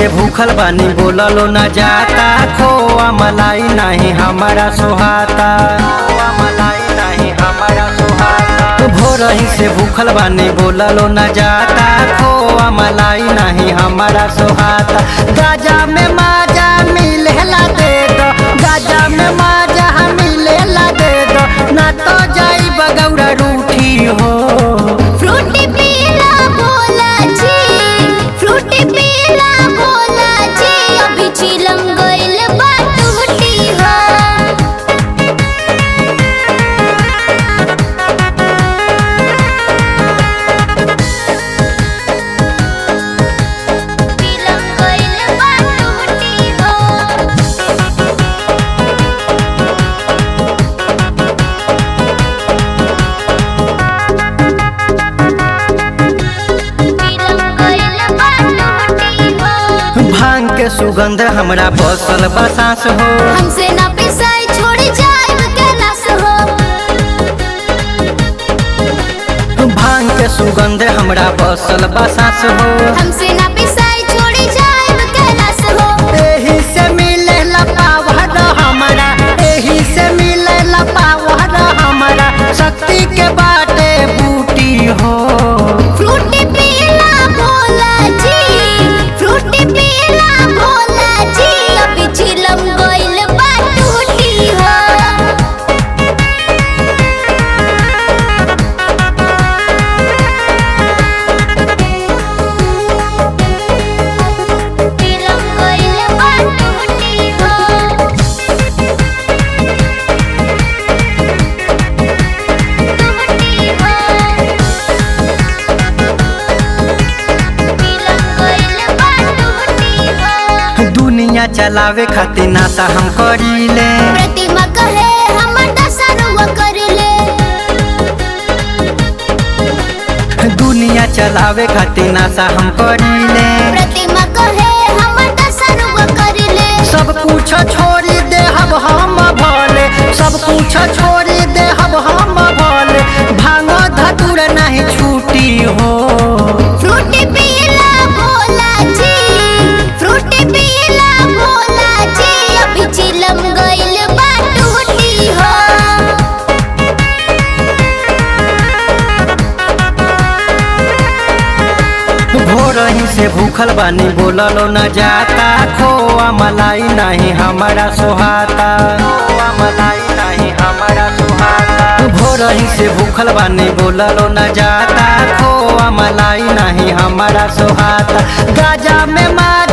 से भूखल बानी बोललो न जाता खोआ मलाई नहीं हमारा सुहाता खोआ मलाई नहीं हमारा सुहाता भोरही से भूखल बानी बोललो न जाता खोआ मलाई नहीं हमारा सुहाता गाजा में माजा मिलेला दे दो गाजा में माजा मिलेला दे दो ना तो जाई बगौरा रूठी हो फ्रूटी पीला बोला जी फ्रूटी पीला बोला जी अभी चिलम गइल बा टूटी हो चिलम गइल बा टूटी हो चिलम गइल बा टूटी हो भांग के सुगंध हमरा बसल बसास हो हमसे ना पिसाई छोड़ जाए कैलाश हो भांग के सुगंध हमरा बसल बसास हो हमसे ना पिसाई छोड़ जाए कैलाश हो एही से मिले पावर हमरा एही से मिले पावर हमरा शक्ति के बाटे बूटी हो फ्रूटी पीला भोला जी फ्रूटी पीला भोला जी अभी झिलम गइल बा टूटी हो झिलम गइल बा टूटी हो टूटी हो झिलम गइल बा टूटी हो दुनिया चलावे खातिर नासा हम करीले प्रतिमा कहे हमर दशरुआ कर ले दुनिया चलावे खातिर नासा हम करीले प्रतिमा कहे हमर दशरुआ कर ले सब कुछ छोड़ी दे हम हम भले सब कुछ छोड़ी दे हम हम भले भांग धतुर नहीं छूटी हो फ्रूटी पीला भोला जी फ्रूटी पीला भोला जी अभी चिलम गइल बा टूटी हो भोरही से भूखल बानी बोललो न जाता खोआ मलाई नहीं हमारा सुहाता खोआ मलाई नहीं हमारा सुहाता भोरही से भूखल बानी बोललो न जाता खोआ मलाई नहीं हमारा सुहाता गाजा में मार